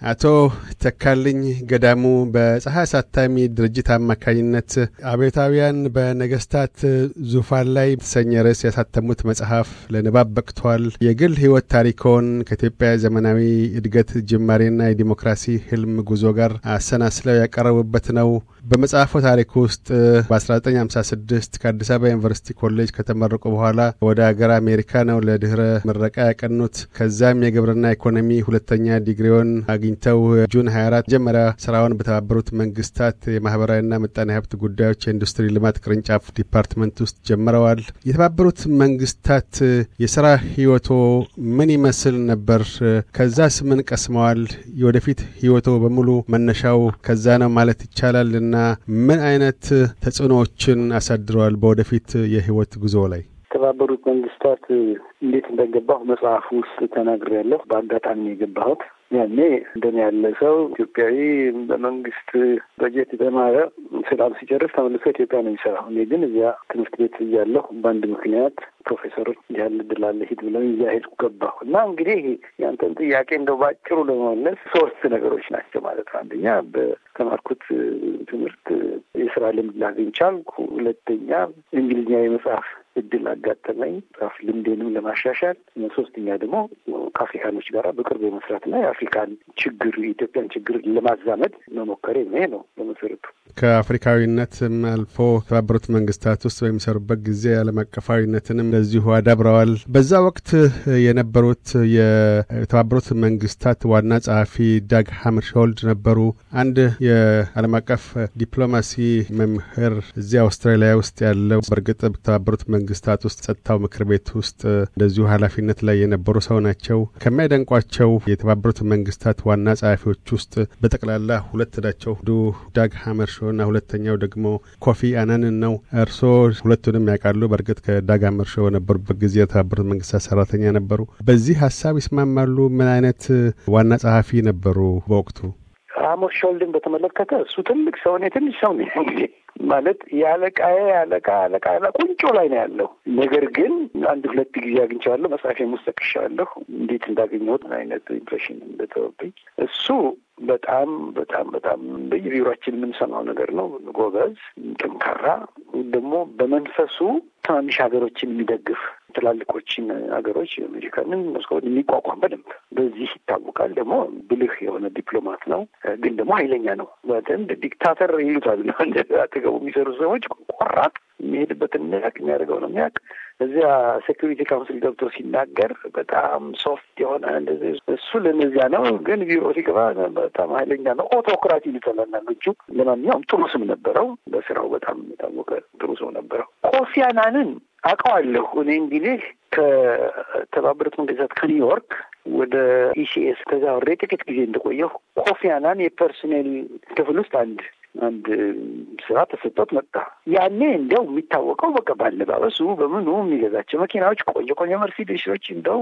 አቶ ተካልኝ ገዳሙ በፀሐይ አሳታሚ ድርጅት አማካኝነት አብዮታውያን በነገስታት ዙፋን ላይ የተሰኘ ርዕስ ያሳተሙት መጽሐፍ ለንባብ በቅቷል። የግል ህይወት ታሪኮን ከኢትዮጵያ ዘመናዊ እድገት ጅማሬና የዲሞክራሲ ህልም ጉዞ ጋር አሰናስለው ያቀረቡበት ነው። በመጽሐፉ ታሪክ ውስጥ በ1956 ከአዲስ አበባ ዩኒቨርሲቲ ኮሌጅ ከተመረቁ በኋላ ወደ ሀገር አሜሪካ ነው ለድህረ ምረቃ ያቀኑት። ከዛም የግብርና ኢኮኖሚ ሁለተኛ ዲግሪውን አግኝተው ጁን 24 መጀመሪያ ስራውን በተባበሩት መንግስታት የማህበራዊና ምጣኔ ሀብት ጉዳዮች የኢንዱስትሪ ልማት ቅርንጫፍ ዲፓርትመንት ውስጥ ጀምረዋል። የተባበሩት መንግስታት የስራ ህይወቶ ምን ይመስል ነበር? ከዛስ ምን ቀስመዋል? የወደፊት ህይወቶ በሙሉ መነሻው ከዛ ነው ማለት ይቻላል እና ምን አይነት ተጽዕኖዎችን አሳድረዋል በወደፊት የህይወት ጉዞ ላይ? የተባበሩት መንግስታት እንዴት እንደገባሁ መጽሐፍ ውስጥ ተናግሬያለሁ። በአጋጣሚ የገባሁት ያኔ እንደኔ ያለ ሰው ኢትዮጵያዊ በመንግስት በጀት የተማረ ስራም ሲጨርስ ተመልሶ ኢትዮጵያ ነው የሚሰራው። እኔ ግን እዚያ ትምህርት ቤት እያለሁ በአንድ ምክንያት ፕሮፌሰሮች እንዲህ ያለ እድል አለ ሂድ ብለው እዚያ ሄድኩ ገባሁ እና እንግዲህ ያንተን ጥያቄ እንደው ባጭሩ ለመመለስ ሶስት ነገሮች ናቸው ማለት ነው። አንደኛ በተማርኩት ትምህርት የስራ ልምድ ላገኝ ቻልኩ። ሁለተኛ እንግሊዝኛ የመጽሐፍ እድል አጋጠመኝ መጽሐፍ ልምዴንም ለማሻሻል። ሶስተኛ ደግሞ ከአፍሪካኖች ጋር በቅርብ የመስራትና የአፍሪካን ችግር የኢትዮጵያን ችግር ለማዛመድ መሞከሬ ይሄ ነው በመሰረቱ። ከአፍሪካዊነትም አልፎ የተባበሩት መንግስታት ውስጥ በሚሰሩበት ጊዜ ዓለም አቀፋዊነትንም እንደዚሁ አዳብረዋል። በዛ ወቅት የነበሩት የተባበሩት መንግስታት ዋና ጸሐፊ ዳግ ሀመርሾልድ ነበሩ። አንድ የዓለም አቀፍ ዲፕሎማሲ መምህር እዚህ አውስትራሊያ ውስጥ ያለው በእርግጥ የተባበሩት መንግስታት ውስጥ ጸጥታው ምክር ቤት ውስጥ እንደዚሁ ኃላፊነት ላይ የነበሩ ሰው ናቸው። ከሚያደንቋቸው የተባበሩት መንግስታት ዋና ጸሐፊዎች ውስጥ በጠቅላላ ሁለት ናቸው። አንዱ ዳግ ሀመርሾ እና ሁለተኛው ደግሞ ኮፊ አናንን ነው። እርስዎ ሁለቱንም ያውቃሉ። በእርግጥ ከዳግ ሀመርሾ በነበሩበት ጊዜ የተባበሩት መንግስታት ሰራተኛ ነበሩ። በዚህ ሀሳብ ይስማማሉ? ምን አይነት ዋና ጸሐፊ ነበሩ በወቅቱ? ሀመርሾልድን በተመለከተ እሱ ትልቅ ሰው፣ እኔ ትንሽ ሰው ነኝ እንግዲህ ማለት የአለቃዬ አለቃ አለቃ ቁንጮ ላይ ነው ያለው። ነገር ግን አንድ ሁለት ጊዜ አግኝቼዋለሁ። መጽሐፌም ውስጥ ጠቅሼዋለሁ እንዴት እንዳገኘሁት ምን አይነት ኢምፕሬሽን እንደተወብኝ። እሱ በጣም በጣም በጣም በየቢሮችን የምንሰማው ነገር ነው። ጎበዝ፣ ጠንካራ ደግሞ በመንፈሱ ትናንሽ ሀገሮችን የሚደግፍ ትላልቆችን ሀገሮች አሜሪካንን፣ ሞስኮውን የሚቋቋም በደንብ በዚህ ይታወቃል። ደግሞ ብልህ የሆነ ዲፕሎማት ነው፣ ግን ደግሞ ኃይለኛ ነው። በደንብ ዲክታተር ይሉታል አጠገቡ የሚሰሩ ሰዎች ቆራጥ የሚሄድበትን የሚያውቅ የሚያደርገው ነው የሚያውቅ እዚያ ሴኩሪቲ ካውንስል ገብቶ ሲናገር በጣም ሶፍት የሆነ እንደዚህ እሱ ለእነዚያ ነው። ግን ቢሮ ሲገባ በጣም ኃይለኛ ነው። ኦቶክራት ይሉታል አንዳንዶቹ። ለማንኛውም ጥሩ ስም ነበረው። በስራው በጣም የታወቀ ጥሩ ሰው ነበረው። ኮፊ አናንን አውቀዋለሁ እኔ እንግዲህ ከተባበሩት መንግስታት ከኒውዮርክ ወደ ኢሲኤስ ተዛውሬ ጥቂት ጊዜ እንደቆየሁ ኮፊ አናን የፐርሶኔል ክፍል ውስጥ አንድ አንድ ስራ ተሰጥቶት መጣ። ያኔ እንዲያው የሚታወቀው በቃ ባለባበሱ በምኑ የሚገዛቸው መኪናዎች ቆንጆ ቆንጆ መርሲዲሶች እንደው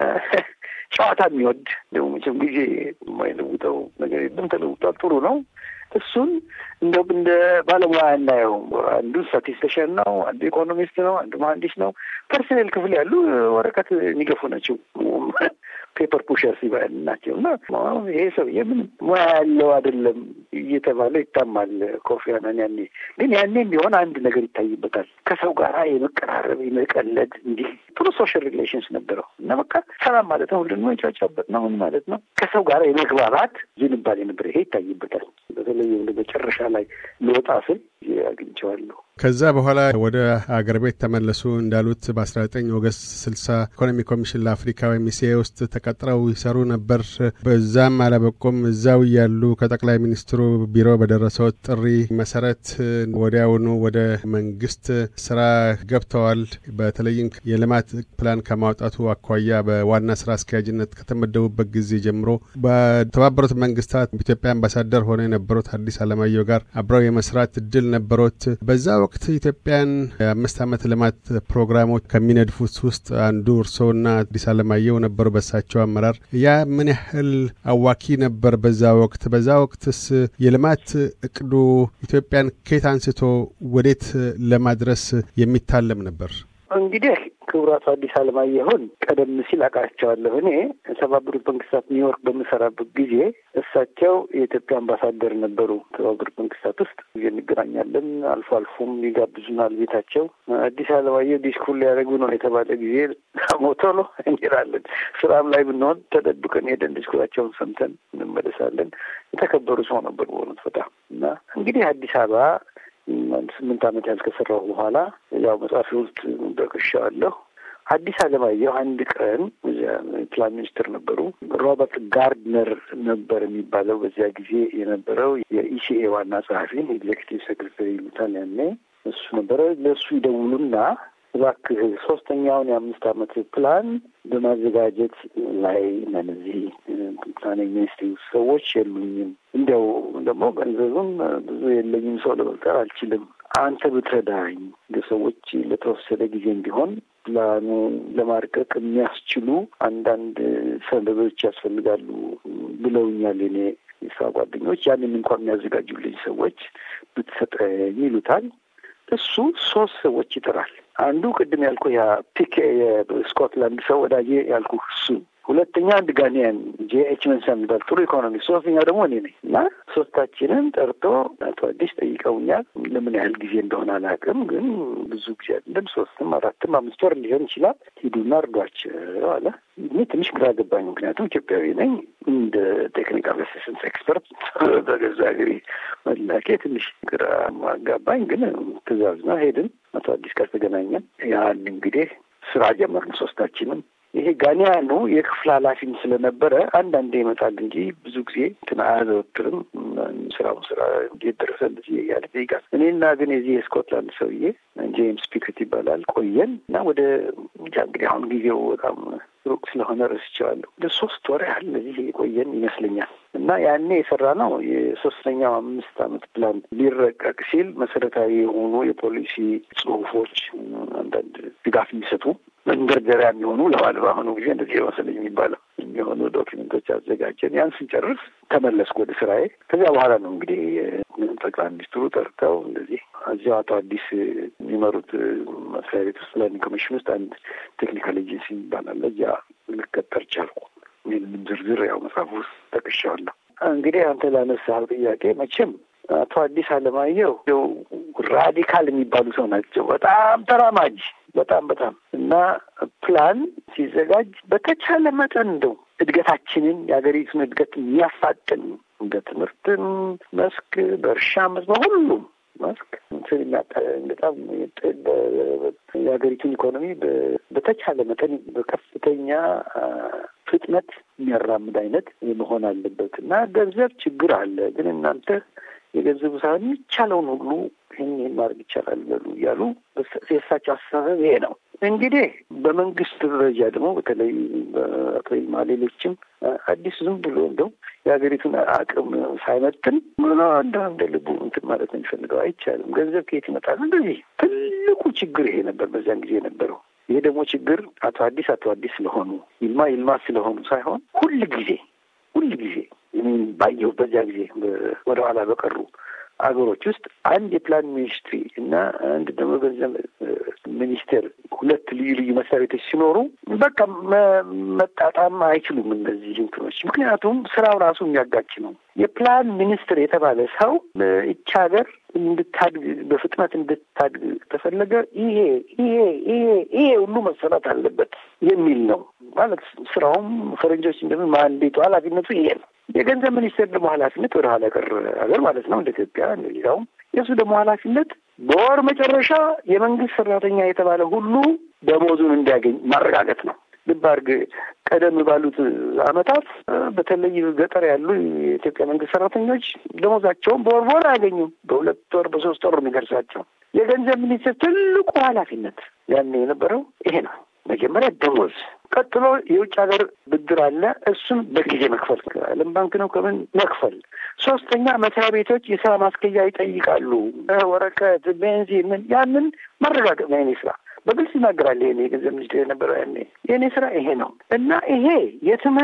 ጨዋታ የሚወድ ደግሞ መቼም ጊዜ የማይለውጠው ነገር የለም። ተለውጧል። ጥሩ ነው። እሱን እንደው እንደ ባለሙያ እናየው። አንዱ ስታቲስቲሽን ነው፣ አንዱ ኢኮኖሚስት ነው፣ አንዱ መሀንዲስ ነው። ፐርሰኔል ክፍል ያሉ ወረቀት የሚገፉ ናቸው። ፔፐር ፑሸር ሲባል ናቸው እና ይሄ ሰውዬ ምን ሙያ ያለው አይደለም እየተባለ ይታማል። ኮፊ አናን ያኔ ግን ያኔም ቢሆን አንድ ነገር ይታይበታል። ከሰው ጋር የመቀራረብ የመቀለድ፣ እንዲህ ጥሩ ሶሻል ሪሌሽንስ ነበረው እና በቃ ሰላም ማለት ነው። ሁሉንም የጫጫበት ነው ምን ማለት ነው። ከሰው ጋር የመግባባት ዝንባሌ ነበር። ይሄ ይታይበታል። በተለይ ወደ መጨረሻ ላይ ልወጣ ስል አግኝቼዋለሁ። ከዛ በኋላ ወደ አገር ቤት ተመለሱ። እንዳሉት በ19 ኦገስት 60 ኢኮኖሚ ኮሚሽን ለአፍሪካ ወይም ኢሲኤ ውስጥ ተቀጥረው ይሰሩ ነበር። በዛም አላበቁም። እዛው እያሉ ከጠቅላይ ሚኒስትሩ ቢሮ በደረሰው ጥሪ መሰረት ወዲያውኑ ወደ መንግስት ስራ ገብተዋል። በተለይም የልማት ፕላን ከማውጣቱ አኳያ በዋና ስራ አስኪያጅነት ከተመደቡበት ጊዜ ጀምሮ በተባበሩት መንግስታት ኢትዮጵያ አምባሳደር ሆነው የነበሩት አዲስ አለማየሁ ጋር አብረው የመስራት እድል ነበሮት። በዛ ወቅት ኢትዮጵያን የአምስት ዓመት ልማት ፕሮግራሞች ከሚነድፉት ውስጥ አንዱ እርስዎና አዲስ አለማየሁ ነበሩ። በሳቸው አመራር ያ ምን ያህል አዋኪ ነበር በዛ ወቅት? በዛ ወቅትስ የልማት እቅዱ ኢትዮጵያን ከየት አንስቶ ወዴት ለማድረስ የሚታለም ነበር? እንግዲህ ክቡር አቶ አዲስ አለማየሁን ቀደም ሲል አውቃቸዋለሁ። እኔ የተባበሩት መንግስታት ኒውዮርክ በምሰራበት ጊዜ እሳቸው የኢትዮጵያ አምባሳደር ነበሩ። የተባበሩት መንግስታት ውስጥ ጊዜ እንገናኛለን። አልፎ አልፎም ይጋብዙናል ቤታቸው። አዲስ አለማየሁ ዲስኩር ሊያደርጉ ነው የተባለ ጊዜ ሞቶ ነው እንሄዳለን። ስራም ላይ ብንሆን ተደብቀን ሄደን ዲስኩራቸውን ሰምተን እንመለሳለን። የተከበሩ ሰው ነበሩ በእውነት በጣም እና እንግዲህ አዲስ አበባ አንድ ስምንት ዓመት ያህል ከሰራሁ በኋላ ያው መጽሐፊ ውስጥ ጠቅሻለሁ። አዲስ አለማየሁ አንድ ቀን ፕላን ሚኒስትር ነበሩ። ሮበርት ጋርድነር ነበር የሚባለው በዚያ ጊዜ የነበረው የኢሲኤ ዋና ጸሐፊ ኤግዜክቲቭ ሴክሬታሪ ይሉታል ያኔ እሱ ነበረ። ለእሱ ይደውሉና እባክህ ሶስተኛውን የአምስት ዓመት ፕላን በማዘጋጀት ላይ ነን። እዚህ ፕላኒንግ ሚኒስትሪ ሰዎች የሉኝም፣ እንዲያው ደግሞ ገንዘብም ብዙ የለኝም፣ ሰው ለመቅጠር አልችልም። አንተ ብትረዳኝ ሰዎች ለተወሰነ ጊዜም ቢሆን ፕላኑ ለማርቀቅ የሚያስችሉ አንዳንድ ሰነዶች ያስፈልጋሉ ብለውኛል የኔ የስራ ጓደኞች። ያንን እንኳን የሚያዘጋጁልኝ ሰዎች ብትሰጠኝ ይሉታል። እሱ ሶስት ሰዎች ይጠራል። አንዱ ቅድም ያልኩ ያ ፒኬ የስኮትላንድ ሰው ወዳጄ ያልኩ እሱ፣ ሁለተኛ አንድ ጋኒያን ጄ ኤች መንሰን የሚባል ጥሩ ኢኮኖሚ፣ ሶስተኛው ደግሞ እኔ ነኝ እና ሶስታችንን ጠርቶ አቶ አዲስ ጠይቀውኛል። ለምን ያህል ጊዜ እንደሆነ አላውቅም፣ ግን ብዙ ጊዜ አይደለም፣ ሶስትም አራትም አምስት ወር ሊሆን ይችላል። ሂዱና እርዷቸው አለ። እኔ ትንሽ ግራ ገባኝ፣ ምክንያቱም ኢትዮጵያዊ ነኝ። እንደ ቴክኒካል አሲስተንስ ኤክስፐርት በገዛ ሀገሬ መላኬ ትንሽ ግራ አጋባኝ፣ ግን ትእዛዝ ነው። ሄድን። አቶ አዲስ ጋር ተገናኘን። ያን እንግዲህ ስራ ጀመርን ሶስታችንም። ይሄ ጋኒያኑ የክፍል ኃላፊም ስለነበረ አንዳንዴ ይመጣል እንጂ ብዙ ጊዜ እንትን አያዘወትርም። ስራውን ስራ እንዴት ደረሰ እንደዚህ እያለ ይጠይቃል። እኔና ግን የዚህ የስኮትላንድ ሰውዬ ጄምስ ፒክት ይባላል ቆየን እና ወደ እንጃ እንግዲህ አሁን ጊዜው በጣም ሩቅ ስለሆነ ረስቼዋለሁ። ወደ ሶስት ወር ያህል እነዚህ የቆየን ይመስለኛል እና ያኔ የሰራ ነው የሶስተኛው አምስት ዓመት ፕላን ሊረቀቅ ሲል መሰረታዊ የሆኑ የፖሊሲ ጽሁፎች፣ አንዳንድ ድጋፍ የሚሰጡ መንደርደሪያ የሚሆኑ ለባለ በአሁኑ ጊዜ እንደዚህ መሰለኝ የሚባለው የሚሆኑ ዶኪመንቶች አዘጋጀን። ያን ስንጨርስ ተመለስኩ ወደ ስራዬ። ከዚያ በኋላ ነው እንግዲህ ጠቅላይ ሚኒስትሩ ጠርተው እንደዚህ እዚያው አቶ አዲስ የሚመሩት መስሪያ ቤት ውስጥ ፕላኒንግ ኮሚሽን ውስጥ አንድ ቴክኒካል ኤጀንሲ ይባላል። እዚያ ልቀጠር ቻልኩ። ይህንንም ዝርዝር ያው መጽሐፍ ውስጥ ጠቅሻዋለሁ። እንግዲህ አንተ ላነሳኸው ጥያቄ መቼም አቶ አዲስ አለማየሁ ው ራዲካል የሚባሉ ሰው ናቸው። በጣም ተራማጅ በጣም በጣም እና ፕላን ሲዘጋጅ በተቻለ መጠን እንደው እድገታችንን የሀገሪቱን እድገት የሚያፋጥን እንደ ትምህርትም መስክ በእርሻ መስክ በሁሉም መስክ በጣም የሀገሪቱን ኢኮኖሚ በተቻለ መጠን በከፍተኛ ፍጥነት የሚያራምድ አይነት መሆን አለበት እና ገንዘብ ችግር አለ፣ ግን እናንተ የገንዘቡ ሳይሆን የሚቻለውን ሁሉ ይህን ይህን ማድረግ ይቻላል በሉ እያሉ የእሳቸው አስተሳሰብ ይሄ ነው። እንግዲህ በመንግስት ደረጃ ደግሞ በተለይ በአቶ ይልማ ሌሎችም አዲስ ዝም ብሎ እንደው የሀገሪቱን አቅም ሳይመጥን ብሎ እንደ እንደ ልቡ እንትን ማለት ነው የሚፈልገው አይቻልም። ገንዘብ ከየት ይመጣል? እንደዚህ ትልቁ ችግር ይሄ ነበር በዚያን ጊዜ የነበረው። ይሄ ደግሞ ችግር አቶ አዲስ አቶ አዲስ ስለሆኑ ይልማ ይልማ ስለሆኑ ሳይሆን ሁል ጊዜ ሁል ጊዜ ባየሁ በዚያ ጊዜ ወደ ኋላ በቀሩ አገሮች ውስጥ አንድ የፕላን ሚኒስትሪ እና አንድ ደግሞ ገንዘብ ሚኒስቴር ሁለት ልዩ ልዩ መስሪያ ቤቶች ሲኖሩ በቃ መጣጣም አይችሉም እነዚህ እንትኖች። ምክንያቱም ስራው ራሱ የሚያጋጭ ነው። የፕላን ሚኒስትር የተባለ ሰው ይቺ ሀገር እንድታድግ በፍጥነት እንድታድግ ተፈለገ ይሄ ይሄ ይሄ ይሄ ሁሉ መሰራት አለበት የሚል ነው ማለት ስራውም ፈረንጆች እንደምን ማንዴቱ ኃላፊነቱ ይሄ ነው። የገንዘብ ሚኒስቴር ደግሞ ኃላፊነት ወደ ኋላ ቀር ሀገር ማለት ነው እንደ ኢትዮጵያ እንደ ሌላውም የእሱ ደግሞ ኃላፊነት በወር መጨረሻ የመንግስት ሰራተኛ የተባለ ሁሉ ደሞዙን እንዲያገኝ ማረጋገጥ ነው። ልብ አድርግ። ቀደም ባሉት አመታት በተለይ ገጠር ያሉ የኢትዮጵያ መንግስት ሰራተኞች ደሞዛቸውን በወር በወር አያገኙም። በሁለት ወር በሶስት ወር የሚደርሳቸው የገንዘብ ሚኒስቴር ትልቁ ኃላፊነት ያን የነበረው ይሄ ነው። መጀመሪያ ደሞዝ፣ ቀጥሎ የውጭ ሀገር ብድር አለ። እሱም በጊዜ መክፈል፣ ዓለም ባንክ ነው ከምን መክፈል። ሶስተኛ መስሪያ ቤቶች የስራ ማስኬጃ ይጠይቃሉ። ወረቀት፣ ቤንዚን፣ ምን ያንን ማረጋገጥ ነው የኔ ስራ። በግልጽ ይናገራል። ይሄ የገንዘብ ሚኒስቴር የነበረው ያኔ የእኔ ስራ ይሄ ነው እና ይሄ የትምህርት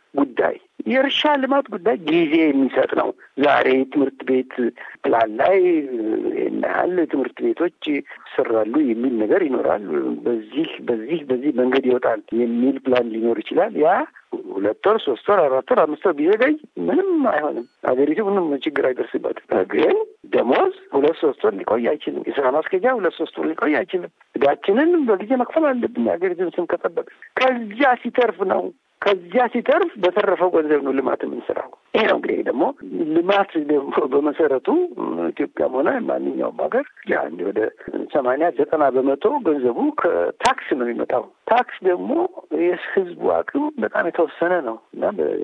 ጉዳይ የእርሻ ልማት ጉዳይ ጊዜ የሚሰጥ ነው። ዛሬ ትምህርት ቤት ፕላን ላይ ይህን ያህል ትምህርት ቤቶች ይሰራሉ የሚል ነገር ይኖራል። በዚህ በዚህ በዚህ መንገድ ይወጣል የሚል ፕላን ሊኖር ይችላል። ያ ሁለት ወር፣ ሶስት ወር፣ አራት ወር፣ አምስት ወር ቢዘገይ ምንም አይሆንም። ሀገሪቱ ምንም ችግር አይደርስበትም። ግን ደሞዝ ሁለት ሶስት ወር ሊቆይ አይችልም። የስራ ማስኬጃ ሁለት ሶስት ወር ሊቆይ አይችልም። እዳችንን በጊዜ መክፈል አለብን። የሀገሪቱን ስም ከጠበቅ ከዚያ ሲተርፍ ነው ከዚያ ሲተርፍ በተረፈው ገንዘብ ነው ልማት የምንሰራው። ይሄ ነው እንግዲህ ደግሞ ልማት ደግሞ በመሰረቱ ኢትዮጵያም ሆነ ማንኛውም ሀገር አንድ ወደ ሰማንያ ዘጠና በመቶ ገንዘቡ ከታክስ ነው የሚመጣው። ታክስ ደግሞ የህዝቡ አቅም በጣም የተወሰነ ነው እና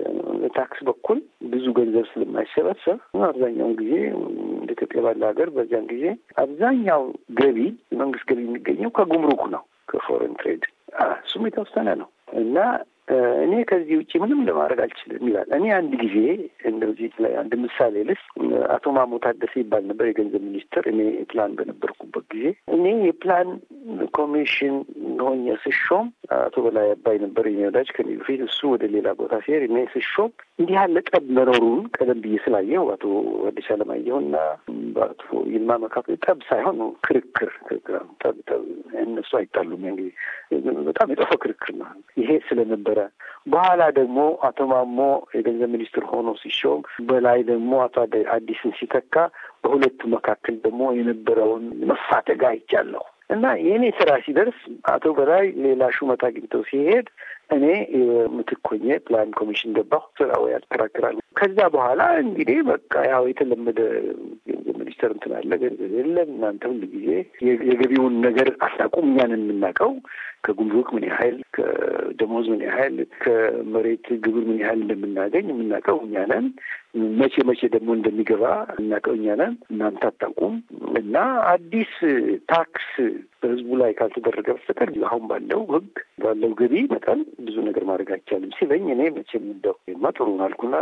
በታክስ በኩል ብዙ ገንዘብ ስለማይሰበሰብ አብዛኛውን ጊዜ እንደ ኢትዮጵያ ባለ ሀገር በዚያን ጊዜ አብዛኛው ገቢ መንግስት ገቢ የሚገኘው ከጉምሩክ ነው ከፎሬን ትሬድ እሱም የተወሰነ ነው እና እኔ ከዚህ ውጭ ምንም ለማድረግ አልችልም ይላል። እኔ አንድ ጊዜ እንደዚህ ላይ አንድ ምሳሌ ልስ አቶ ማሞ ታደሰ ይባል ነበር የገንዘብ ሚኒስትር። እኔ ፕላን በነበርኩበት ጊዜ እኔ የፕላን ኮሚሽን ሆኜ ስሾም አቶ በላይ አባይ ነበር የኔ ወዳጅ ከኔ በፊት እሱ ወደ ሌላ ቦታ ሲሄድ እኔ ስሾም እንዲህ ያለ ጠብ መኖሩን ቀደም ብዬ ስላየው አቶ አዲስ አለማየሁና በአቶ ይልማ መካከል ጠብ ሳይሆን ክርክር ጠብ ጠብ እነሱ አይጣሉም። ያን ጊዜ በጣም የጠፋ ክርክር ነው ይሄ ስለነበረ በኋላ ደግሞ አቶ ማሞ የገንዘብ ሚኒስትር ሆኖ ሲሾም በላይ ደግሞ አቶ አዲስን ሲተካ በሁለቱ መካከል ደግሞ የነበረውን መፋተግ አይቻለሁ እና የእኔ ስራ ሲደርስ አቶ በላይ ሌላ ሹመት አግኝተው ሲሄድ እኔ ምትክ ሆኜ ፕላን ኮሚሽን ገባሁ። ስራው ያከራክራል። ከዛ በኋላ እንግዲህ በቃ ያው የተለመደ ገንዘብ ሚኒስተር እንትን አለ፣ ገንዘብ የለም። እናንተ ሁሉ ጊዜ የገቢውን ነገር አታውቁም። እኛን የምናውቀው ከጉምሩክ ምን ያህል ከደሞዝ ምን ያህል ከመሬት ግብር ምን ያህል እንደምናገኝ የምናውቀው እኛ ነን። መቼ መቼ ደግሞ እንደሚገባ እናውቀው እኛ ነን። እናንተ አታውቁም። እና አዲስ ታክስ በህዝቡ ላይ ካልተደረገ በስተቀር አሁን ባለው ህግ ባለው ገቢ መጠን ብዙ ነገር ማድረግ አይቻልም ሲለኝ እኔ መቼም እንደው ማ ጥሩ አልኩና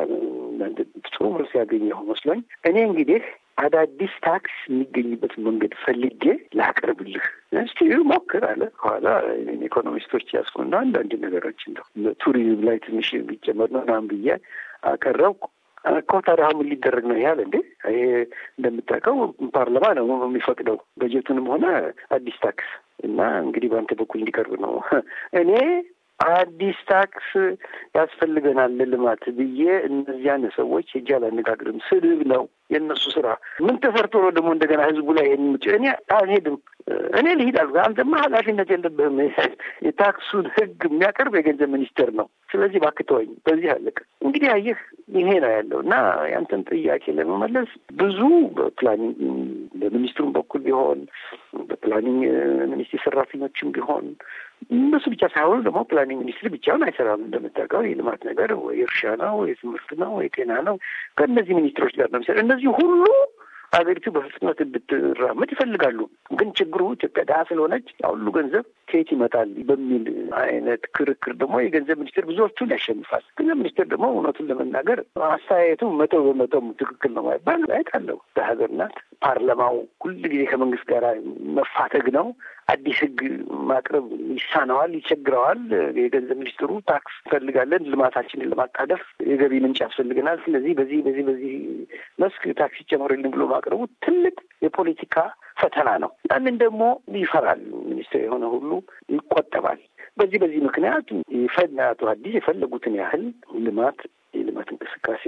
ጥሩ መልስ ያገኘሁ መስሎኝ እኔ እንግዲህ አዳዲስ ታክስ የሚገኝበትን መንገድ ፈልጌ ላቀርብልህ እስቲ ሞክር አለ። ከኋላ ኢኮኖሚስቶች ያስኩና አንዳንድ ነገሮች እንደው ቱሪዝም ላይ ትንሽ የሚጨመር ነው ምናምን ብዬ አቀረብኩ። እኮ ታዲያ አሁን ሊደረግ ነው ያህል እንዴ? ይሄ እንደምታውቀው ፓርላማ ነው የሚፈቅደው በጀቱንም ሆነ አዲስ ታክስ እና እንግዲህ በአንተ በኩል እንዲቀርብ ነው እኔ አዲስ ታክስ ያስፈልገናል ለልማት ብዬ እነዚያን ሰዎች ሄጄ አላነጋግርም። ስድብ ነው የእነሱ ስራ። ምን ተሰርቶ ነው ደግሞ እንደገና ህዝቡ ላይ ይሄን እኔ አልሄድም እኔ ልሂድ አልኩ። አንተማ ኃላፊነት የለብህም። የታክሱን ህግ የሚያቀርብ የገንዘብ ሚኒስቴር ነው። ስለዚህ እባክህ ተወኝ። በዚህ አለቀ። እንግዲህ አየህ ይሄ ነው ያለው እና ያንተን ጥያቄ ለመመለስ ብዙ በፕላኒንግ በሚኒስትሩም በኩል ቢሆን በፕላኒንግ ሚኒስቴር ሰራተኞችም ቢሆን እነሱ ብቻ ሳይሆኑ ደግሞ ፕላኒንግ ሚኒስትር ብቻውን አይሰራም። እንደምታውቀው የልማት ነገር ወይ እርሻ ነው ወይ ትምህርት ነው ወይ ጤና ነው ከእነዚህ ሚኒስትሮች ጋር ነው የሚሰራ እነዚህ ሁሉ ሀገሪቱ በፍጥነት እንድትራመድ ይፈልጋሉ። ግን ችግሩ ኢትዮጵያ ድሀ ስለሆነች ሁሉ ገንዘብ ከየት ይመጣል በሚል አይነት ክርክር ደግሞ የገንዘብ ሚኒስቴር ብዙዎቹን ያሸንፋል። ገንዘብ ሚኒስቴር ደግሞ እውነቱን ለመናገር አስተያየቱ መቶ በመቶም ትክክል ነው ማይባል አስተያየት አለው። በሀገር ናት። ፓርላማው ሁል ጊዜ ከመንግስት ጋር መፋተግ ነው። አዲስ ህግ ማቅረብ ይሳነዋል፣ ይቸግረዋል። የገንዘብ ሚኒስትሩ ታክስ እንፈልጋለን፣ ልማታችንን ለማጣደፍ የገቢ ምንጭ ያስፈልገናል። ስለዚህ በዚህ በዚህ በዚህ መስክ ታክስ ይጨመርልን ብሎ ማቅረቡ ትልቅ የፖለቲካ ፈተና ነው። ያንን ደግሞ ይፈራል። ሚኒስትር የሆነ ሁሉ ይቆጠባል። በዚህ በዚህ ምክንያት ይፈና አቶ አዲስ የፈለጉትን ያህል ልማት የልማት እንቅስቃሴ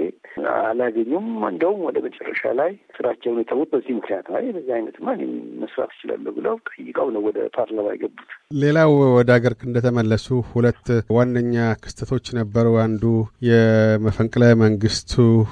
አላገኙም። እንደውም ወደ መጨረሻ ላይ ስራቸውን የተዉት በዚህ ምክንያት ነው። በዚህ አይነትማ መስራት እችላለሁ ብለው ጠይቀው ነው ወደ ፓርላማ የገቡት። ሌላው ወደ ሀገር እንደተመለሱ ሁለት ዋነኛ ክስተቶች ነበሩ። አንዱ የመፈንቅለ መንግስቱ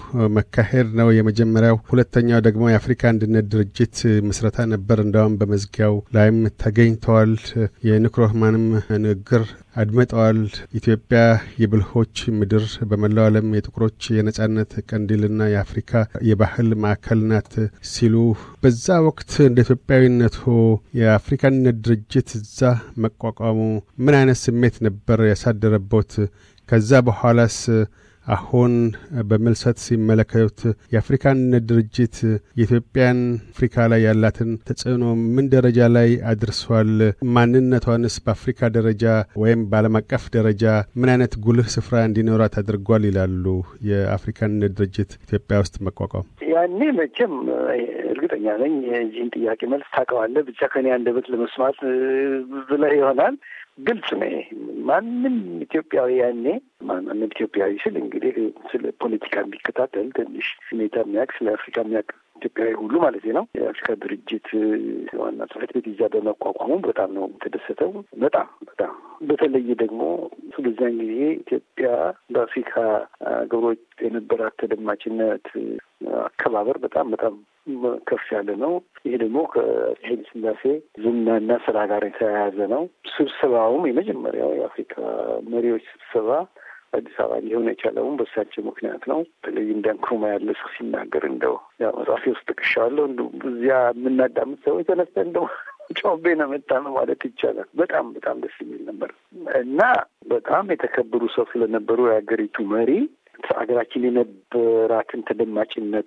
መካሄድ ነው የመጀመሪያው። ሁለተኛው ደግሞ የአፍሪካ አንድነት ድርጅት ምስረታ ነበር። እንደውም በመዝጊያው ላይም ተገኝተዋል። የንክሮህማንም ንግግር አድምጠዋል። ኢትዮጵያ የብልሆች ምድር፣ በመላው ዓለም የጥቁሮች የነጻነት ቀንዲልና የአፍሪካ የባህል ማዕከል ናት ሲሉ በዛ ወቅት እንደ ኢትዮጵያዊነቱ የአፍሪካ አንድነት ድርጅት እዛ መቋቋሙ ምን አይነት ስሜት ነበር ያሳደረቦት? ከዛ በኋላስ አሁን በምልሰት ሲመለከቱት የአፍሪካ አንድነት ድርጅት የኢትዮጵያን አፍሪካ ላይ ያላትን ተጽዕኖ ምን ደረጃ ላይ አድርሷል? ማንነቷንስ በአፍሪካ ደረጃ ወይም በዓለም አቀፍ ደረጃ ምን አይነት ጉልህ ስፍራ እንዲኖራት አድርጓል ይላሉ? የአፍሪካ አንድነት ድርጅት ኢትዮጵያ ውስጥ መቋቋም ያኔ መቼም እርግጠኛ ነኝ የዚህን ጥያቄ መልስ ታውቀዋለህ፣ ብቻ ከኔ አንደበት ለመስማት ብለህ ይሆናል። ግልጽ ነው። ማንም ኢትዮጵያዊ ያኔ ማንም ኢትዮጵያዊ ስል እንግዲህ ስለ ፖለቲካ የሚከታተል ትንሽ ሁኔታ የሚያውቅ ስለ አፍሪካ የሚያውቅ ኢትዮጵያዊ ሁሉ ማለት ነው። የአፍሪካ ድርጅት ዋና ጽሕፈት ቤት እዛ በመቋቋሙ በጣም ነው የተደሰተው። በጣም በጣም በተለይ ደግሞ በዚያን ጊዜ ኢትዮጵያ በአፍሪካ ሀገሮች የነበራት ተደማጭነት አከባበር በጣም በጣም ከፍ ያለ ነው። ይሄ ደግሞ ከኃይለ ሥላሴ ዝናና ስራ ጋር የተያያዘ ነው። ስብሰባውም የመጀመሪያው የአፍሪካ መሪዎች ስብሰባ አዲስ አበባ ሊሆን የቻለውም በሳቸው ምክንያት ነው። በተለይ እንደ ንክሩማ ያለ ሰው ሲናገር እንደው ያው መጽሐፌ ውስጥ ጠቅሻለሁ። እንደ እዚያ የምናዳምጥ ሰዎች ተነስተ እንደው ጮቤ ነው መጣ ነው ማለት ይቻላል። በጣም በጣም ደስ የሚል ነበር እና በጣም የተከበሩ ሰው ስለነበሩ የሀገሪቱ መሪ ሀገራችን የነበራትን ተደማጭነት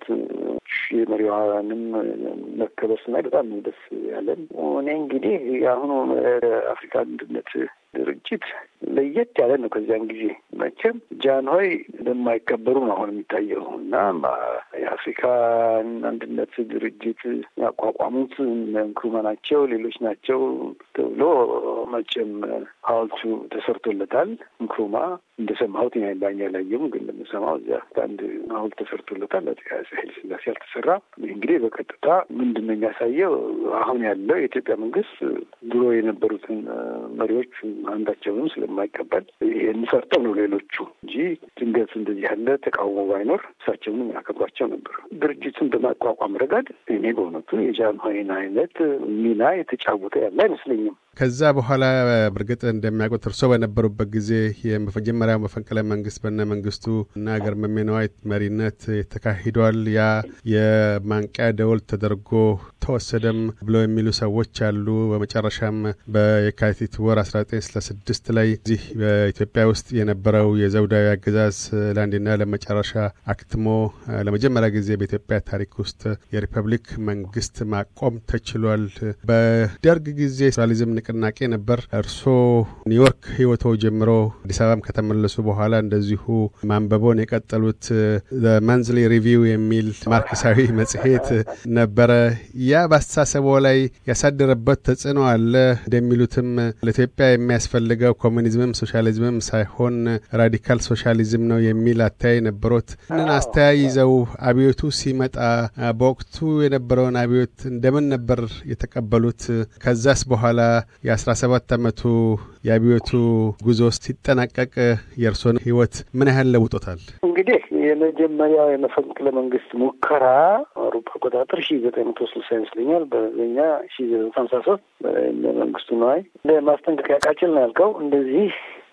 የመሪዋንም መከበር ስናይ በጣም ደስ ያለን። እኔ እንግዲህ የአሁኑ አፍሪካ አንድነት ድርጅት ለየት ያለ ነው። ከዚያን ጊዜ መቼም ጃንሆይ እንደማይከበሩ ነው አሁን የሚታየው እና የአፍሪካን አንድነት ድርጅት ያቋቋሙት ንክሩማ ናቸው፣ ሌሎች ናቸው ተብሎ መቼም ሐውልቱ ተሰርቶለታል። ንክሩማ እንደሰማሁት ባኛ ላየም ግን እንደምሰማው እዚያ አንድ ሐውልት ተሰርቶለታል። አፄ ኃይለ ሥላሴ አልተሰራ። እንግዲህ በቀጥታ ምንድን ነው የሚያሳየው አሁን ያለው የኢትዮጵያ መንግስት ድሮ የነበሩትን መሪዎች አንዳቸውንም ስለማይቀበል ይህን ሰርተው ነው ሌሎቹ እንጂ ድንገት እንደዚህ ያለ ተቃውሞ ባይኖር እሳቸውንም ያከብሯቸው ነበር። ድርጅቱን በማቋቋም ረገድ እኔ በእውነቱ የጃንሆይን አይነት ሚና የተጫወተ ያለ አይመስለኝም። ከዛ በኋላ በእርግጥ እንደሚያውቁት እርስዎ በነበሩበት ጊዜ የመጀመሪያው መፈንቅለ መንግስት በነ መንግስቱ እና ገርማሜ ነዋይ መሪነት ተካሂዷል። ያ የማንቂያ ደወል ተደርጎ ተወሰደም ብለው የሚሉ ሰዎች አሉ። በመጨረሻም በየካቲት ወር 1966 ላይ እዚህ በኢትዮጵያ ውስጥ የነበረው የዘውዳዊ አገዛዝ ለአንዴና ለመጨረሻ አክትሞ ለመጀመሪያ ጊዜ በኢትዮጵያ ታሪክ ውስጥ የሪፐብሊክ መንግስት ማቆም ተችሏል። በደርግ ጊዜ ሶሻሊዝም ንቅናቄ ነበር። እርስዎ ኒውዮርክ ህይወቶ ጀምሮ አዲስ አበባም ከተመለሱ በኋላ እንደዚሁ ማንበቦን የቀጠሉት መንዝሊ ሪቪው የሚል ማርክሳዊ መጽሔት ነበረ። ያ በአስተሳሰቦ ላይ ያሳደረበት ተጽዕኖ አለ። እንደሚሉትም ለኢትዮጵያ የሚያስፈልገው ኮሚኒዝምም ሶሻሊዝምም ሳይሆን ራዲካል ሶሻሊዝም ነው የሚል አተያይ ነበሮት። ይህንን አስተያይ ይዘው አብዮቱ ሲመጣ በወቅቱ የነበረውን አብዮት እንደምን ነበር የተቀበሉት? ከዛስ በኋላ የአስራ ሰባት ዓመቱ የአብዮቱ ጉዞ ሲጠናቀቅ የእርሶን ህይወት ምን ያህል ለውጦታል? እንግዲህ የመጀመሪያው የመፈንቅለ መንግስት ሙከራ አውሮፓ አቆጣጠር ሺ ዘጠኝ መቶ ስልሳ ይመስለኛል። በኛ ሺ ዘጠኝ መቶ ሀምሳ ሶስት መንግስቱ ነዋይ ማስጠንቀቂያ ቃጭል ነው ያልከው እንደዚህ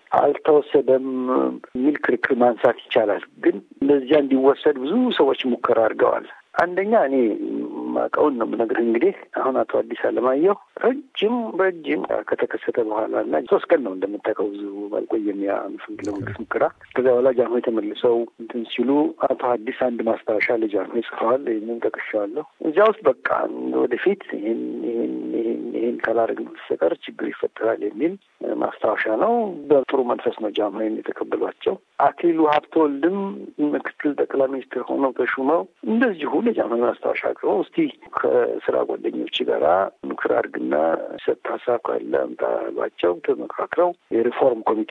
አልተወሰደም የሚል ክርክር ማንሳት ይቻላል። ግን እንደዚያ እንዲወሰድ ብዙ ሰዎች ሙከራ አድርገዋል። አንደኛ እኔ ማውቀውን ነው የምነግርህ። እንግዲህ አሁን አቶ አዲስ አለማየሁ ረጅም ረጅም ከተከሰተ በኋላ እና ሶስት ቀን ነው እንደምታውቀው ብዙ ባልቆየም ያ መፈንቅለ መንግስት ሙከራ። ከዚያ በኋላ ጃንሆይ ተመልሰው እንትን ሲሉ አቶ አዲስ አንድ ማስታወሻ ለጃንሆይ ጽፈዋል። ይህንን ጠቅሼዋለሁ። እዚያ ውስጥ በቃ ወደፊት ይህን ይህን ይህን ይህን ካላደረግን በስተቀር ችግር ይፈጠራል የሚል ማስታወሻ ነው። በጥሩ መንፈስ ነው ጃንሆይን የተቀበሏቸው። አክሊሉ ሀብተወልድም ምክትል ጠቅላይ ሚኒስትር ሆነው ተሹመው እንደዚሁ ለጃንሆይ ማስታወሻ አቅርበው እስቲ ከስራ ጓደኞች ጋራ ምክር አድርግና ሰጥ ሀሳብ ካለ አምጣ ባቸው ተመካክረው የሪፎርም ኮሚቴ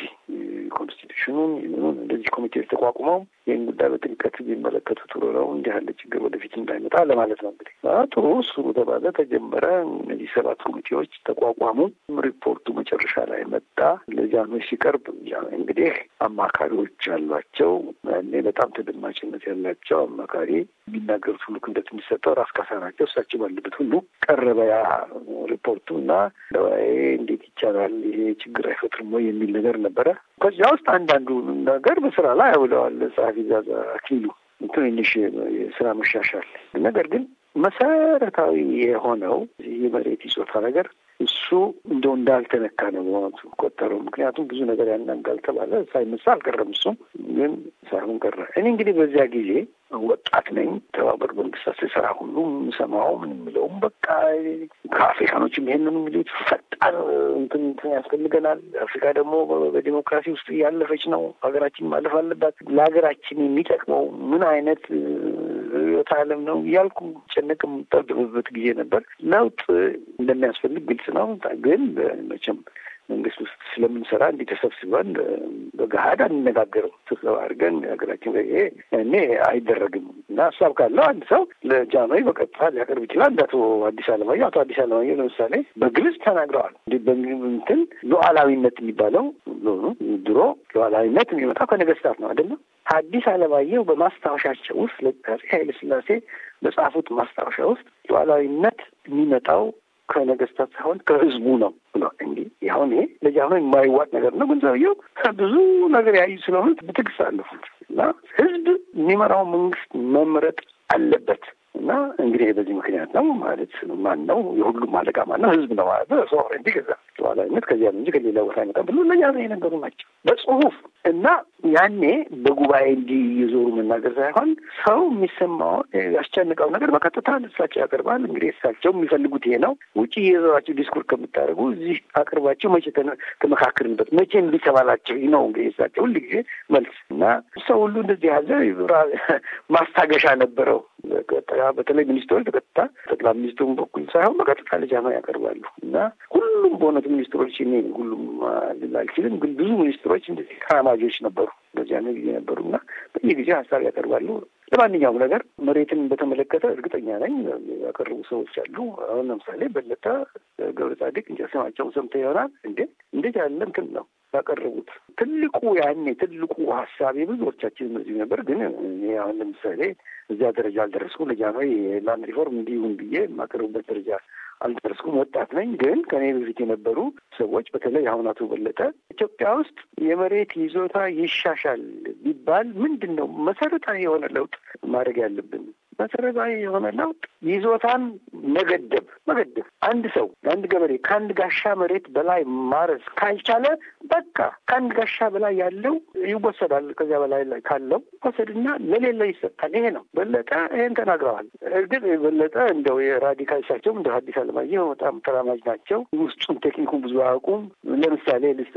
ኮንስቲቱሽኑን ይህንኑን እንደዚህ ኮሚቴዎች ተቋቁመው ይህን ጉዳይ በጥልቀት ቢመለከቱ ጥሩ ነው፣ እንዲህ ያለ ችግር ወደፊት እንዳይመጣ ለማለት ነው። እንግዲህ ጥሩ እሱ ተባለ፣ ተጀመረ። እነዚህ ሰባት ኮሚቴዎች ተቋቋሙ። ሪፖርቱ መጨረሻ ላይ መጣ። ለጃንሆይ ሲቀርብ እንግዲህ አማካሪዎች አሏቸው። እኔ በጣም ተደማጭነት ያላቸው አማካሪ የሚናገሩት ሁሉ ክብደት የሚሰጠው ራስ ካሳ ናቸው። እሳቸው ባለበት ሁሉ ቀረበ ያ ሪፖርቱ እና እንዴት ይቻላል ይሄ ችግር አይፈጥርም ወይ የሚል ነገር ነበረ። ከዚያ ውስጥ አንዳንዱ ነገር በስራ ላይ አውለዋል ጸሐፊ ዛዛ አክሊሉ ትንሽ የስራ መሻሻል ነገር ግን መሰረታዊ የሆነው የመሬት ይዞታ ነገር እሱ እንደው እንዳልተነካ ነው በእውነቱ ቆጠረው። ምክንያቱም ብዙ ነገር ያናጋል ተባለ፣ ሳይነሳ አልቀረም። እሱም ግን ሳይሆን ቀረ። እኔ እንግዲህ በዚያ ጊዜ ወጣት ነኝ። ተባበሩት መንግስታት ስሰራ ሁሉ የምሰማው ምን የምለውም በቃ ከአፍሪካኖችም ይሄንን የሚሉት ፈጣን እንትን እንትን ያስፈልገናል። አፍሪካ ደግሞ በዲሞክራሲ ውስጥ እያለፈች ነው። ሀገራችን ማለፍ አለባት። ለሀገራችን የሚጠቅመው ምን አይነት ርዕዮተ ዓለም ነው እያልኩ ጨነቅ የምጠብብበት ጊዜ ነበር። ለውጥ እንደሚያስፈልግ ግልጽ ነው። ግን መቼም መንግስት ውስጥ ስለምንሰራ እንዲህ ተሰብስበን በገሀድ አንነጋገርም። ስብሰባ አድርገን ሀገራችን ይሄ እኔ አይደረግም እና ሀሳብ ካለው አንድ ሰው ለጃኖይ በቀጥታ ሊያቀርብ ይችላል። እንደ አቶ አዲስ አለማየሁ አቶ አዲስ አለማየሁ ለምሳሌ በግልጽ ተናግረዋል። እንትን ሉዓላዊነት የሚባለው ድሮ ሉዓላዊነት የሚመጣው ከነገስታት ነው አይደለም። አዲስ አለማየሁ በማስታወሻቸው ውስጥ ለአፄ ኃይለ ሥላሴ በጻፉት ማስታወሻ ውስጥ ሉዓላዊነት የሚመጣው ከነገስታት ሳይሆን ከህዝቡ ነው ብሎ እንዲህ ያሁን ይሄ ለጃኖ የማይዋጥ ነገር ነው። ግን ሰውየው ብዙ ነገር ያዩ ስለሆነ በትዕግስት አለፉት እና ህዝብ የሚመራው መንግስት መምረጥ አለበት እና እንግዲህ በዚህ ምክንያት ነው ማለት ማን ነው የሁሉም አለቃ ማን ነው? ህዝብ ነው ማለት ነው። ሶቨሬንቲ ገዛ ሉዓላዊነት ከዚያ እንጂ ከሌላ ቦታ አይመጣም ብሎ ለእኛ የነገሩ ናቸው በጽሁፍ እና ያኔ በጉባኤ እንዲህ የዞሩ መናገር ሳይሆን ሰው የሚሰማው ያስጨንቀው ነገር በቀጥታ እሳቸው ያቀርባል። እንግዲህ እሳቸው የሚፈልጉት ይሄ ነው። ውጭ የዞራቸው ዲስኩር ከምታደርጉ እዚህ አቅርባቸው መቼ ተመካክርንበት መቼ እምቢ ተባላቸው ነው እንግዲህ እሳቸው ሁል ጊዜ መልስ እና ሰው ሁሉ እንደዚህ ያዘ ማስታገሻ ነበረው። በተለይ ሚኒስትሮች በቀጥታ ጠቅላይ ሚኒስትሩን በኩል ሳይሆን በቀጥታ ለጃማ ያቀርባሉ እና ሁሉም በእውነቱ ሚኒስትሮች እኔ ሁሉም ልል አልችልም፣ ግን ብዙ ሚኒስትሮች እንደዚህ ተራማጆች ነበሩ በዚያ ጊዜ ነበሩ እና በየጊዜው ሀሳብ ያቀርባሉ። ለማንኛውም ነገር መሬትን በተመለከተ እርግጠኛ ነኝ ያቀረቡ ሰዎች አሉ። አሁን ለምሳሌ በለጠ ገብረ ጻድቅ እንጃ ስማቸውን ሰምተህ ይሆናል እንዴ እንዴት ያለ እንትን ነው ያቀረቡት ትልቁ ያኔ ትልቁ ሀሳብ የብዙዎቻችን እነዚህ ነበር። ግን እኔ አሁን ለምሳሌ እዚያ ደረጃ አልደረስኩም። ለጃንሆይ የላንድ ሪፎርም እንዲሁም ብዬ የማቀርቡበት ደረጃ አልደረስኩም። ወጣት ነኝ። ግን ከኔ በፊት የነበሩ ሰዎች በተለይ አሁን አቶ በለጠ ኢትዮጵያ ውስጥ የመሬት ይዞታ ይሻሻል ቢባል ምንድን ነው መሰረታዊ የሆነ ለውጥ ማድረግ ያለብን? መሰረታዊ የሆነ ለውጥ ይዞታን መገደብ መገደብ። አንድ ሰው አንድ ገበሬ ከአንድ ጋሻ መሬት በላይ ማረስ ካልቻለ በቃ ከአንድ ጋሻ በላይ ያለው ይወሰዳል። ከዚያ በላይ ካለው ወሰድና ለሌለ ይሰጣል። ይሄ ነው በለጠ ይሄን ተናግረዋል። እርግጥ በለጠ እንደው የራዲካል እሳቸውም እንደ ሐዲስ ዓለማየሁ በጣም ተራማጅ ናቸው። ውስጡን ቴክኒኩን ብዙ አያውቁም። ለምሳሌ ልስ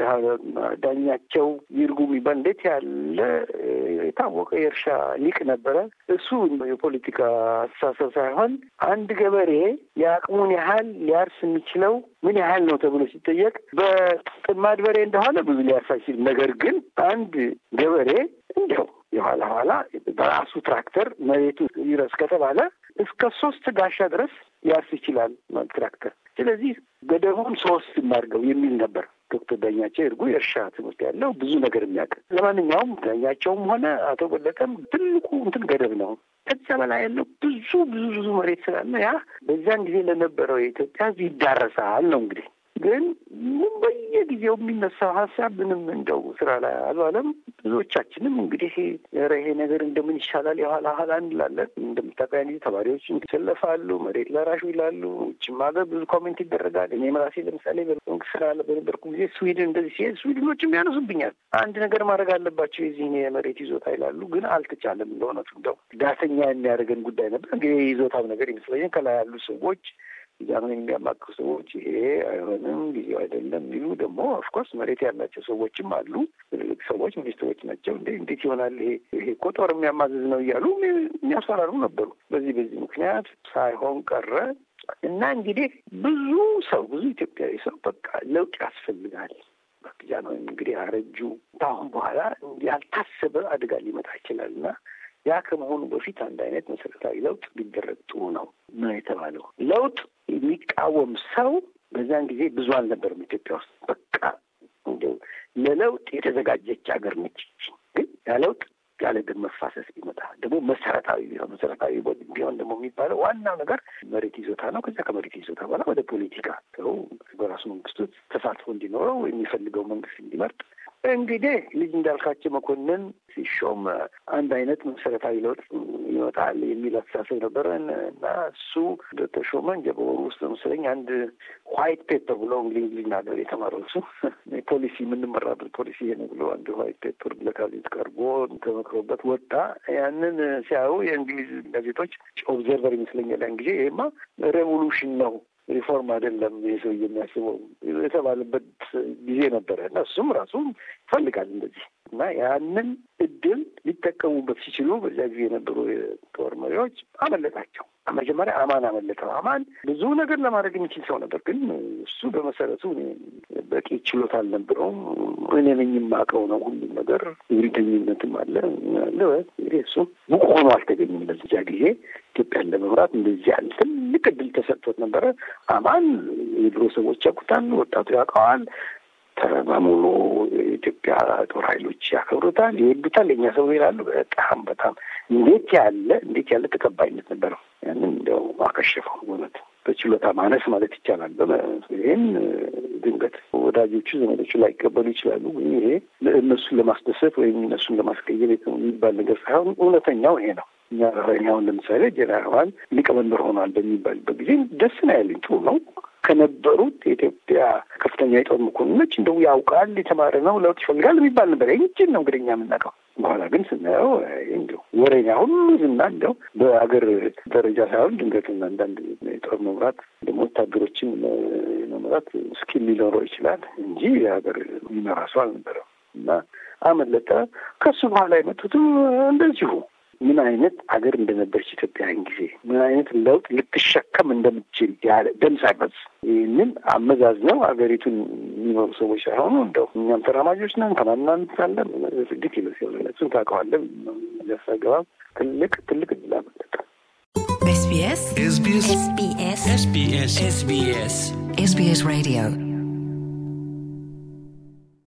ዳኛቸው ይርጉ የሚባል እንዴት ያለ የታወቀ የእርሻ ሊቅ ነበረ። እሱ የፖለቲካ አስተሳሰብ ሳይሆን አንድ ገበሬ የአቅሙን ያህል ሊያርስ የሚችለው ምን ያህል ነው ተብሎ ሲጠየቅ በጥማድ በሬ እንደሆነ ብዙ ሊያርስ አይችልም። ነገር ግን አንድ ገበሬ እንዲያው የኋላ ኋላ በራሱ ትራክተር መሬቱ ይረስ ከተባለ እስከ ሶስት ጋሻ ድረስ ያርስ ይችላል ትራክተር። ስለዚህ ገደቡን ሶስት እናድርገው የሚል ነበር። ዶክተር ዳኛቸው ይርጉ የእርሻ ትምህርት ያለው ብዙ ነገር የሚያውቅ ለማንኛውም ዳኛቸውም ሆነ አቶ በለጠም ትልቁ እንትን ገደብ ነው። ከዚያ በላይ ያለው ብዙ ብዙ ብዙ መሬት ስላለ ያ በዚያን ጊዜ ለነበረው የኢትዮጵያ ሕዝብ ይዳረሳል ነው እንግዲህ ግን በየጊዜው የሚነሳው ሀሳብ ምንም እንደው ስራ ላይ አልዋለም። ብዙዎቻችንም እንግዲህ ኧረ ይሄ ነገር እንደምን ይሻላል የኋላ ኋላ እንላለን። እንደምታውቀው ጊዜ ተማሪዎች ይሰለፋሉ፣ መሬት ለራሹ ይላሉ። ውጭም ሀገር ብዙ ኮሜንት ይደረጋል። እኔም ራሴ ለምሳሌ በመንግስት ስራ በነበርኩ ጊዜ ስዊድን እንደዚህ ሲሄድ ስዊድኖችም ያነሱብኛል። አንድ ነገር ማድረግ አለባቸው የዚህን የመሬት ይዞታ ይላሉ። ግን አልተቻለም። እንደሆነቱ እንደው ዳተኛ የሚያደርገን ጉዳይ ነበር። እንግዲህ የይዞታው ነገር ይመስለኛል ከላይ ያሉ ሰዎች ጃምን የሚያማክሩ ሰዎች ይሄ አይሆንም፣ ጊዜው አይደለም የሚሉ ደግሞ ኦፍኮርስ መሬት ያላቸው ሰዎችም አሉ። ትልልቅ ሰዎች ሚኒስትሮች ናቸው። እንዴ እንዴት ይሆናል ይሄ ይሄ እኮ ጦር የሚያማዝዝ ነው እያሉ የሚያስፈራሩ ነበሩ። በዚህ በዚህ ምክንያት ሳይሆን ቀረ እና እንግዲህ ብዙ ሰው ብዙ ኢትዮጵያዊ ሰው በቃ ለውጥ ያስፈልጋል ጃንሆይ እንግዲህ አረጁ። ከአሁን በኋላ ያልታሰበ አደጋ ሊመጣ ይችላል እና ያ ከመሆኑ በፊት አንድ አይነት መሰረታዊ ለውጥ ሊደረግ ጥሩ ነው ነው የተባለው። ለውጥ የሚቃወም ሰው በዛን ጊዜ ብዙ አልነበርም ኢትዮጵያ ውስጥ። በቃ እንዲያው ለለውጥ የተዘጋጀች ሀገር ነች። ግን ያ ለውጥ ያለ ደም መፋሰስ ቢመጣ ደግሞ መሰረታዊ ቢሆን መሰረታዊ ቢሆን ደግሞ የሚባለው ዋናው ነገር መሬት ይዞታ ነው። ከዚያ ከመሬት ይዞታ በኋላ ወደ ፖለቲካ ሰው በራሱ መንግስት ውስጥ ተሳትፎ እንዲኖረው የሚፈልገው መንግስት እንዲመርጥ እንግዲህ ልጅ እንዳልካቸው መኮንን ሲሾም አንድ አይነት መሰረታዊ ለውጥ ይመጣል የሚል አስተሳሰብ ነበረ እና እሱ እንደተሾመ እንደ በወሩ ውስጥ መሰለኝ አንድ ዋይት ፔፐር ብሎ እንግሊዝ ሀገር የተማረው እሱ ፖሊሲ የምንመራበት ፖሊሲ ይሄ ነው ብሎ አንድ ዋይት ፔፐር ለካቢኔት ቀርቦ ተመክሮበት ወጣ። ያንን ሲያዩ የእንግሊዝ ጋዜጦች ኦብዘርቨር ይመስለኛል ያን ጊዜ ይሄማ ሬቮሉሽን ነው ሪፎርም አይደለም ይሄ ሰው የሚያስበው የተባለበት ጊዜ ነበረ እና እሱም ራሱ ይፈልጋል እንደዚህ እና ያንን እድል ሊጠቀሙበት ሲችሉ በዚያ ጊዜ የነበሩ የጦር መሪዎች አመለጣቸው። መጀመሪያ አማን አመለጠው። አማን ብዙ ነገር ለማድረግ የሚችል ሰው ነበር፣ ግን እሱ በመሰረቱ በቂ ችሎታ አልነበረውም። እኔ ነኝ የማውቀው ነው ሁሉም ነገር ግልተኝነትም አለ አለ እንግዲህ እሱ ብቁ ሆኖ አልተገኘም። በዚያ ጊዜ ኢትዮጵያን ለመምራት እንደዚህ ያለ ትልቅ እድል ተሰጥቶት ነበረ። አማን የድሮ ሰዎች ያውቁታል፣ ወጣቱ ያውቀዋል። በሙሉ የኢትዮጵያ ጦር ኃይሎች ያከብሩታል፣ ይወዱታል። የኛ ሰው ይላሉ። በጣም በጣም እንዴት ያለ እንዴት ያለ ተቀባይነት ነበረው። ያንን እንዲያው አከሸፈው በእውነት በችሎታ ማነስ ማለት ይቻላል። ይህን ድንገት ወዳጆቹ ዘመዶቹ ላይቀበሉ ይችላሉ። ግን ይሄ እነሱን ለማስደሰት ወይም እነሱን ለማስቀየር የሚባል ነገር ሳይሆን እውነተኛው ይሄ ነው። እኛ ራኛውን ለምሳሌ ጀነራል ሊቀመንበር ሆኗል በሚባልበት ጊዜ ደስ ነው ያለኝ። ጥሩ ነው ከነበሩት የኢትዮጵያ ከፍተኛ የጦር መኮንኖች እንደው ያውቃል፣ የተማረ ነው፣ ለውጥ ይፈልጋል የሚባል ነበር። ይህችን ነው እንግዲህ እኛ የምናውቀው። በኋላ ግን ስናየው እንዲሁ ወሬኛ ሁሉ ዝና እንደው በሀገር ደረጃ ሳይሆን ድንገትና አንዳንድ የጦር መምራት ደግሞ ወታደሮችን መምራት ስኪል ሊኖረው ይችላል እንጂ የሀገር የሚመራ ሰው አልነበረም እና አመለጠ። ከሱ በኋላ የመጡትም እንደዚሁ ምን አይነት አገር እንደነበረች ኢትዮጵያን ጊዜ ምን አይነት ለውጥ ልትሸከም እንደምትችል ያለ ደም ሳይፈስ ይህንን አመዛዝነው ሀገሪቱን የሚኖሩ ሰዎች ሳይሆኑ እንደው እኛም ተራማጆች ነን ተማናንሳለን ስድት ይመስል እሱን ታውቀዋለን ሊያሳገባ ትልቅ ትልቅ እድል አመለጠ። SBS SBS SBS SBS SBS SBS Radio